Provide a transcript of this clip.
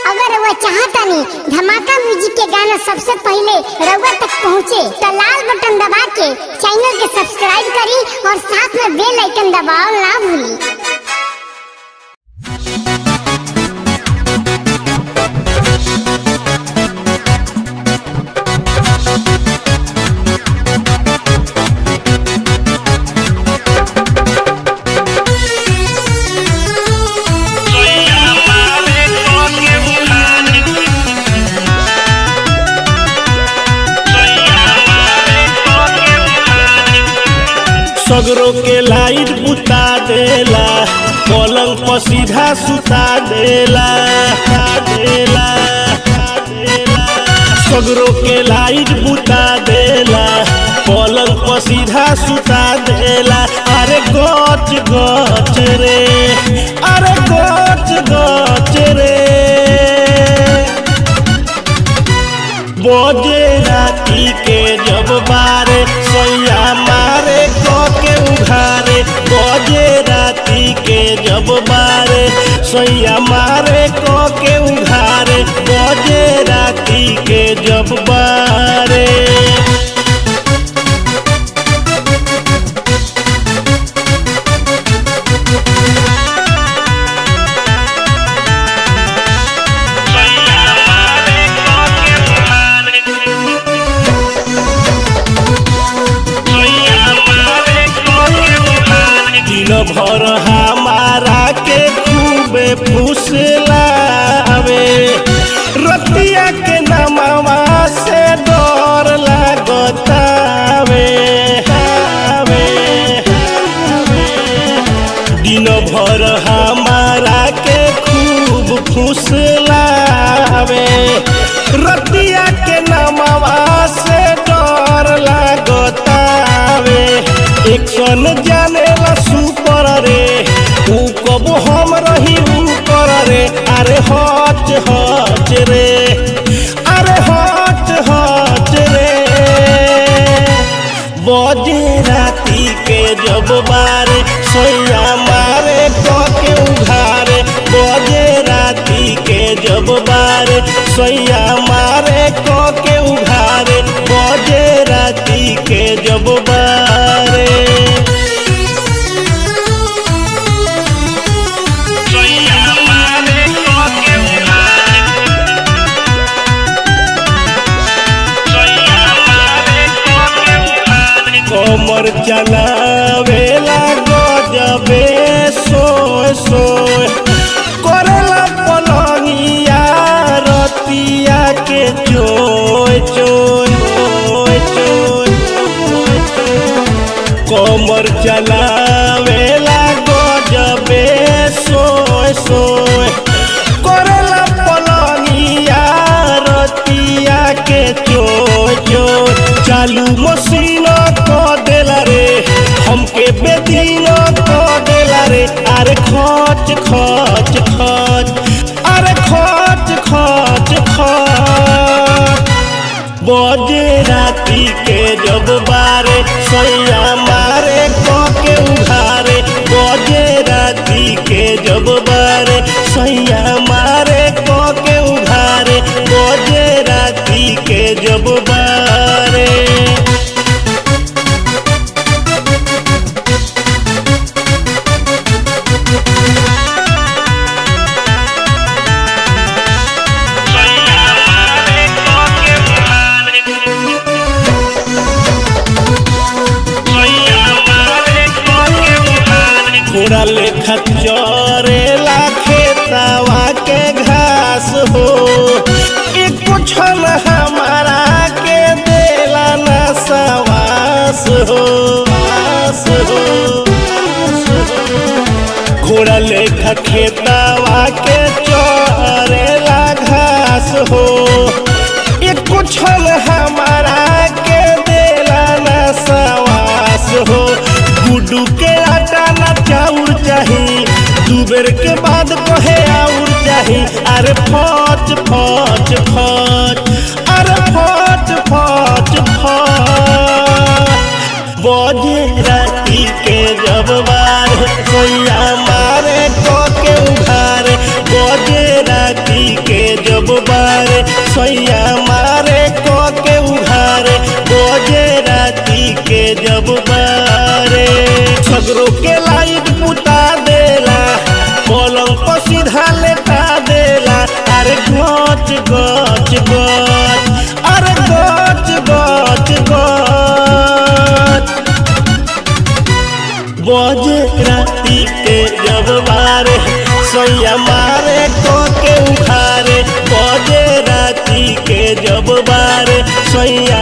अगर रउआ चाहतानी धमाका म्यूजिक के गाना सबसे पहले रउआ तक पहुँचे तो लाल बटन दबा के चैनल के सब्सक्राइब करी और साथ में बेल आइकन दबाओ ना भूली सगरो के लाइट बुता देला पलंग पर सीधा सुता देला देला देला। सगरो के लाइट बुता देला पलंग पर सीधा सुता देला अरे गच गच रे अरे गच गच रे बोझे राती के जब बारे सैया मारे क के उघारे बोझे राती के जब बारे सैया मारे क के उघारे बोझे राती के जब बारे दिन भर हमारा के खूबे फुसलावे रतिया के नमवा से डर लागतावे आवे, दिन भर हमारा के खूब फुसलावे रतिया के नमवा से डर लागतावे एक सन जाने ला सुपर रे ऊ कब हम रही ऊपर रे अरे हच हच रे अरे हच हच रे बजे राती के जब बारे सोया मारे क के उघारे बजे राती के जब बारे सोया मारे क के उघारे बजे राती के जब बारे कमर चलावेला गजबे सोय सोय करेला पलंगिया रतिया के चोय चोय चोय चोय कमर चलावेला गजबे सोय सोय करेला पलंगिया रतिया के चोय चोय चालू मशीन क देला रे हमके बेदीन क देला रे अरे खच खच खच अरे खच खच खच बजे राती के जब बारे सैया मारे क के उघारे बजे राती के जब बारे सैया मारे क के उघारे बजे राती के जब बारे थोड़ा लेखा चरेला खेतवा के घास हो एक क्षण हमारा के देला न सवास हो आस हो घोड़ा लेखा खेतवा के चरेला घास हो एक क्षण हमारा के देला न सवास हो गुड्डू के आटा ना चाउर चाही दू बेर के बाद कहे आउर चाही अरे फच फच फच अरे फच फच फच बजे राती के जब बार कोई मारे को के उघारे बजे राती के सैया मारे क के उघारे बजे राती के जब बारे सगरो के लाइट बुता देला पलंग पर सीधा लेटा देला अरे गच गच गच अरे गच गच गच बजे राती के जब बारे सैया मारे तो के उखारे बजे राती के जब बारे सैया